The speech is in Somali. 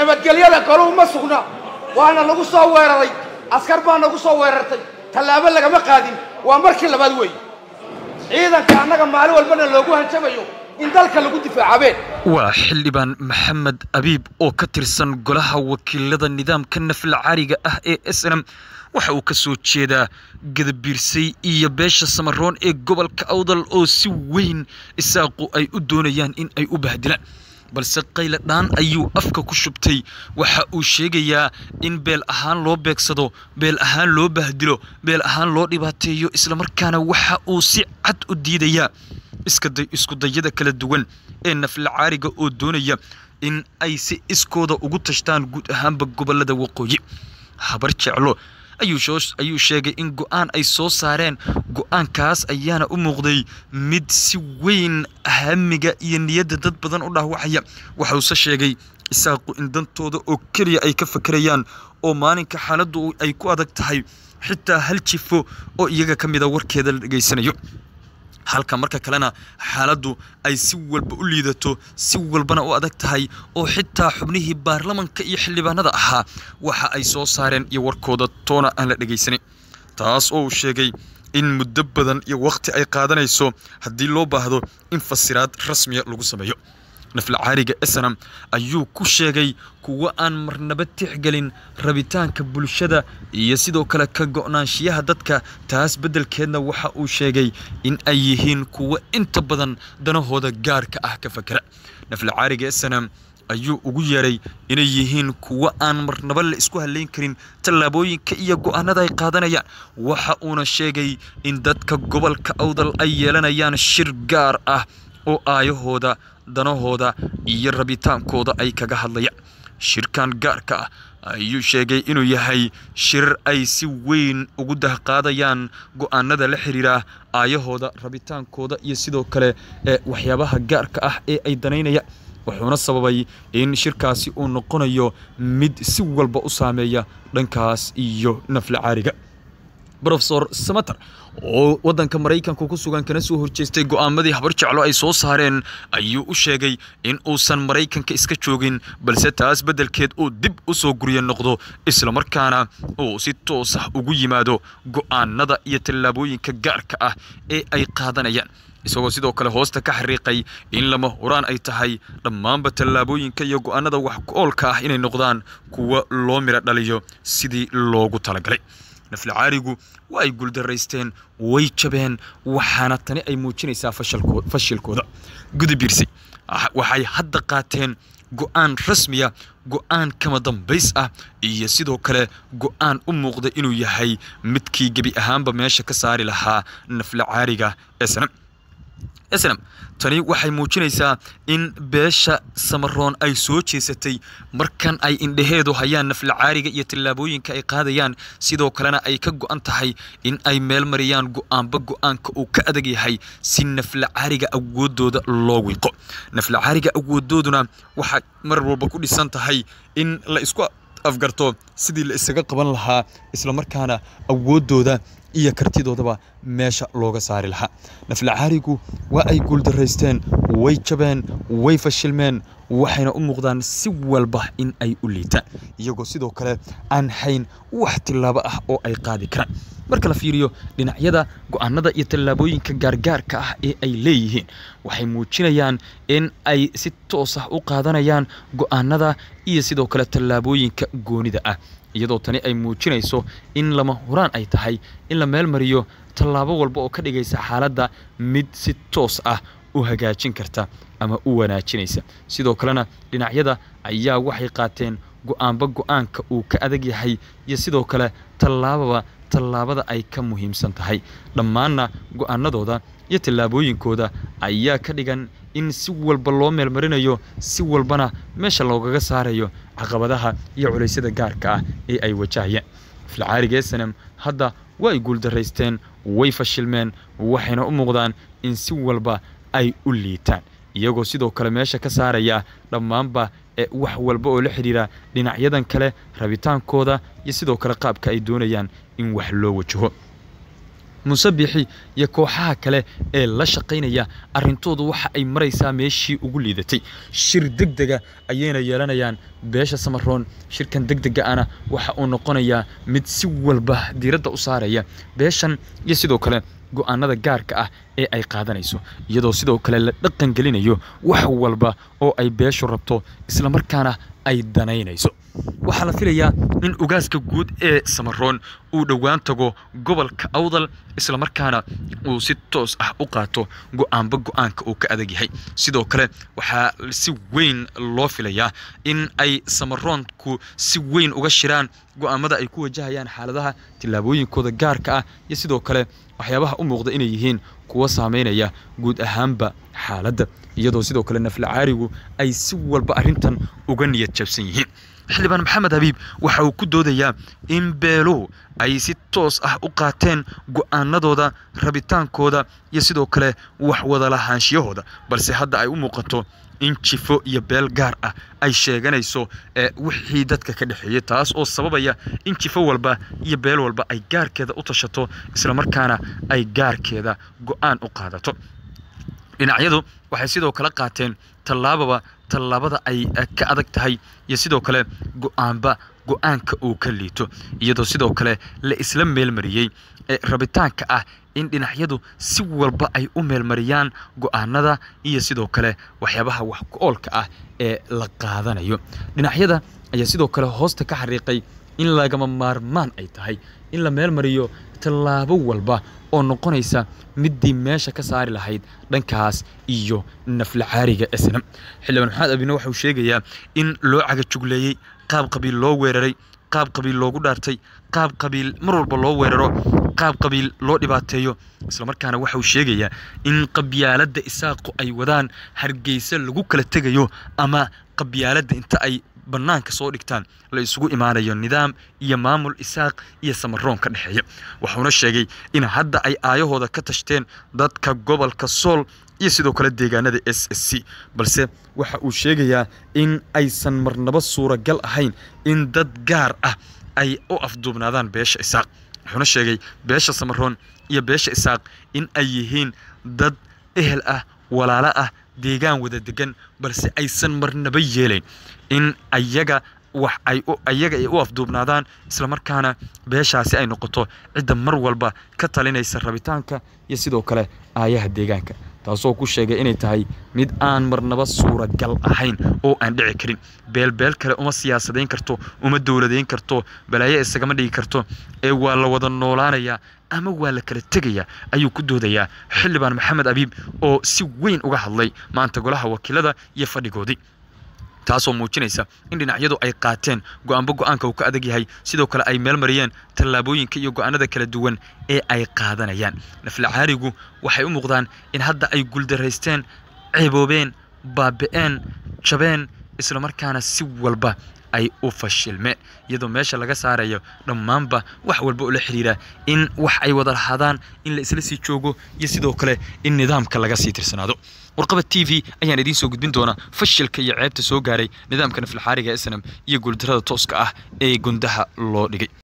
nabadgelyada galuhu ma sugna waana lagu soo weeraray askar baa nagu soo weerartay tallaabo lagama qaadin waa markii labaad weeye ciidanka annaga maalin walbana loogu hanjabayo in dalka lagu difaacabeen waa xildhibaan maxamed abiib oo ka tirsan golaha wakiilada nidaamka nafla cariga ah ee s n m waxa uu ka soo jeedaa gadabiirsay iyo beesha samaroon ee gobolka awdal oo si weyn isaaqu ay u doonayaan in ay u bahdilaan balse qayle dhaan ayuu afka ku shubtay waxa uu sheegayaa in beel ahaan loo beegsado beel ahaan loo bahdilo beel ahaan loo dhibaateeyo islamarkaana waxa uu si cad u diidayaa iskudayada kala duwan ee nafla caariga oo doonaya in ay si iskooda ugu tashtaan guud ahaanba gobolada waqooyi habar jeclo ayuu sheegay in go-aan ay soo saareen go-aankaas ayaana u muuqday mid si weyn hamiga iyo niyadda dad badan u dhaawacaya waxause sheegay isaaqu in dantooda oo keliya ay ka fakerayaan oo maalinka xaaladdu ay ku adag tahay xitaa hal jifo oo iyaga ka mida warkeeda la dhegaysanayo halka marka kalena xaaladdu ay si walba u liidato si walbana u adag tahay oo xitaa xubnihii baarlamanka iyo xildhibaanada ahaa waxa ay soo saareen iyo warkooda toona aan la dhegaysanin taas oo uu sheegay in muddo badan iyo wakhti ay qaadanayso haddii loo baahdo in fasiraad rasmiya lagu sameeyo nafla caariga esenam ayuu ku sheegay kuwo aan marnaba tixgelin rabitaanka bulshada iyo sidoo kale ka go'naanshiyaha dadka taas beddelkeedna waxa uu sheegay in ay yihiin kuwo inta badan danahooda gaarka ah ka fakera nafla caariga esenam ayuu ugu yeeray inay yihiin kuwo aan marnaba la isku halayn karin tallaabooyinka iyo go'aanada ay qaadanayaan waxa uuna sheegay in dadka gobolka awdal ay yeelanayaan shir gaar ah oo aayahooda danahooda iyo rabitaankooda ay kaga hadlayaan shirkan gaarka ah ayuu sheegay inuu yahay shir ay si weyn ugu dahqaadayaan go'aanada la xiriira aayahooda rabitaankooda iyo sidoo kale ee waxyaabaha gaarka ah ee ay danaynayaan wuxuuna sababay in shirkaasi uu noqonayo mid si walba u saameeya dhankaas iyo nafla caariga rofesor samater oo waddanka maraykanka ku sugan kana soo horjeestay go'aamadii habar jeclo ay soo saareen ayuu u sheegay in uusan maraykanka iska joogin balse taas beddelkeed uu dib u soo gurya noqdo islamarkaana uu si toos ah ugu yimaado go'aanada iyo tallaabooyinka gaarka ah ee ay qaadanayaan isagoo sidoo kale hoosta ka xariiqay in lama huraan ay tahay dhammaanba tallaabooyinka iyo go'aanada wax ku-oolka ah inay noqdaan kuwa loo miro dhaliyo sidii loogu talagalay nafla caarigu waa ay guuldaraysteen way jabeen waxaana tani ay muujinaysaa fashilkooda gudabiirsi waxay hadda qaateen go'aan rasmiya go'aan kama dambays ah iyo sidoo kale go'aan u muuqda inuu yahay midkii gebi ahaanba meesha ka saari lahaa nafla caariga ee sanam snam tani waxay muujinaysaa in beesha samaroon ay soo jeesatay markan ay indhaheedu hayaan nafla caariga iyo tallaabooyinka ay qaadayaan sidoo kalena ay ka go'an tahay in ay meel mariyaan go'aanba go'aanka uu ka adag yahay si nafla caariga awoodooda loo wiiqo nafla caariga awoodooduna waxay mar walba ku dhisan tahay in la isku afgarto sidii la isaga qaban lahaa islamarkaana awoodooda iyo kartidoodaba meesha looga saari lahaa nafla caarigu waa ay guuldaraysteen way jabeen way fashilmeen waxayna u muuqdaan si walba in ay u liitaan iyagoo sidoo kale aan hayn wax tillaabo ah oo ay qaadi karaan marka la fiiriyo dhinacyada go'aanada iyo tallaabooyinka gaargaarka ah ee ay leeyihiin waxay muujinayaan in ay si toos ah u qaadanayaan go'aanada iyo sidoo kale tallaabooyinka goonida ah iyadoo tani ay muujinayso in lama huraan ay tahay in la meel mariyo tallaabo walba oo ka dhigaysa xaaladda mid si toos ah u hagaajin karta ama u wanaajinaysa sidoo kalena dhinacyada ayaa waxay qaateen go'aanba go'aanka uu ka adag yahay iyo sidoo kale tallaababa tallaabada ay ka muhiimsan tahay dhammaanna go'aanadooda iyo tallaabooyinkooda ayaa ka dhigan in si walba loo meelmarinayo si walbana meesha loogaga saarayo caqabadaha iyo culaysyada gaarka ah ee ay wajahayeen filcaariga esanem hadda waa ay guuldaraysteen way fashilmeen waxayna u muuqdaan in si walba ay u liitaan iyagoo sidoo kale meesha ka saaraya dhammaanba ee wax walba oo la xidhiira dhinacyadan kale rabitaankooda iyo sidoo kale qaabka ay doonayaan in wax loo wajaho musabixi iyo kooxaha kale ee la shaqaynaya arrintoodu waxa ay maraysaa meeshii ugu liidatay shir deg dega ayayna yeelanayaan beesha samaroon shirkan deg dega ana waxa uu noqonayaa mid si walba diiradda u saaraya beeshan iyo sidoo kale go-aanada gaarka ah ee ay qaadanayso iyadoo sidoo kale la dhaqan gelinayo wax walba oo ay beeshu rabto islamarkaana ay danaynayso waxaa la filayaa in ugaaska guud ee samaroon uu dhowaan tago gobolka awdal islamarkaana uu si toos ah u qaato go-aanba go-aanka uu ka adag yahay sidoo kale waxaa si weyn loo filayaa in ay samaroonku si weyn uga shiraan go-aamada ay ku wajahayaan xaaladaha tillaabooyinkooda gaarka ah iyo sidoo kale waxyaabaha u muuqda inay yihiin kuwa saameynaya guud ahaanba xaaladda iyadoo sidoo kale naflacaarigu ay si walba arrintan uga niyad jabsan yihiin xildhibaan maxamed habiib waxa uu ku doodayaa in beeluhu ay si toos ah u qaateen go-aanadooda rabitaankooda iyo sidoo kale wax wada lahaanshiyahooda balse hadda ay u muuqato in jifo iyo beel gaar ah ay sheeganayso wixii dadka ka dhexeeyey taas oo sababaya in jifo walba iyo beel walba ay gaarkeeda u tashato islamarkaana ay gaarkeeda go-aan u qaadato dhinacyadu waxay sidoo kale qaateen tallaababa tallaabada ay ka adag tahay iyo sidoo kale go-aanba go-aanka uu ka liito iyadoo sidoo kale la isla meelmariyey ee rabitaanka ah in dhinacyadu si walba ay u meelmariyaan go-aanada iyo sidoo kale waxyaabaha wax ku-oolka ah ee la qaadanayo dhinacyada ayaa sidoo kale hoosta ka xariiqay in lagama maarmaan ay tahay in la meelmariyo tallaabo walba oo noqonaysa middii meesha ka saari lahayd dhankaas iyo naflacaariga snam xildhibaan maxamed abine waxauu sheegayaa in loo cagajugleeyey qaab qabiil loo weeraray qaab qabiil loogu dhaartay qaab qabiil mar walba loo weeraro qaab qabiil loo dhibaateeyo islamarkaana waxa uu sheegayaa in qabyaaladda isaaqu ay wadaan hargeysa lagu kala tegayo ama qabyaaladda inta ay bannaanka soo dhigtaan la isugu imaanayo nidaam iyo maamul isaaq iyo samaroon ka dhexeeya wuxuuna sheegay in hadda ay aayahooda ka tashteen dadka gobolka sool iyo sidoo kale deegaanada s s c balse waxa uu sheegayaa in aysan marnabo suuragal ahayn in dad gaar ah ay u afduubnaadaan beesha isaaq wuxuuna sheegay beesha samaroon iyo beesha isaaq in ay yihiin dad ehel ah walaalo ah deegaan wada degan balse aysan marnaba yeelayn in ayaga wax ay ayaga ay u afduubnaadaan islamarkaana beeshaasi ay noqoto cidda mar walba ka talinaysa rabitaanka iyo sidoo kale aayaha deegaanka taasoo ku sheegay inay tahay mid aan marnaba suuragal ahayn oo aan dhici karin beelbeel kale uma siyaasadayn karto uma dowladayn karto balaayo isagama dhigi karto ee waa la wada noolaanayaa ama waa la kala tegayaa ayuu ku doodayaa xildhibaan maxamed abiib oo si weyn uga hadlay maanta golaha wakiilada iyo fadhigoodii taasoo muujinaysa in dhinacyadu ay qaateen go-aanba go-aanka uu ka adag yahay sidoo kale ay meel mariyeen tallaabooyinka iyo go-aanada kala duwan ee ay qaadanayaan naflacaarigu waxay u muuqdaan in hadda ay guuldaraysteen ceeboobeen baabi'een jabeen islamarkaana si walba ay u fashilmeen iyadoo meesha laga saarayo dhammaanba wax walba oo la xiriira in wax ay wada lahaadaan in la isla sii joogo iyo sidoo kale in nidaamka laga sii tirsanaado warqaba t v ayaan idiin soo gudbin doonaa fashilka iyo ceebta soo gaaray nidaamka naflaxaariga snam iyo guuldarada tooska ah ee gundaha loo dhigay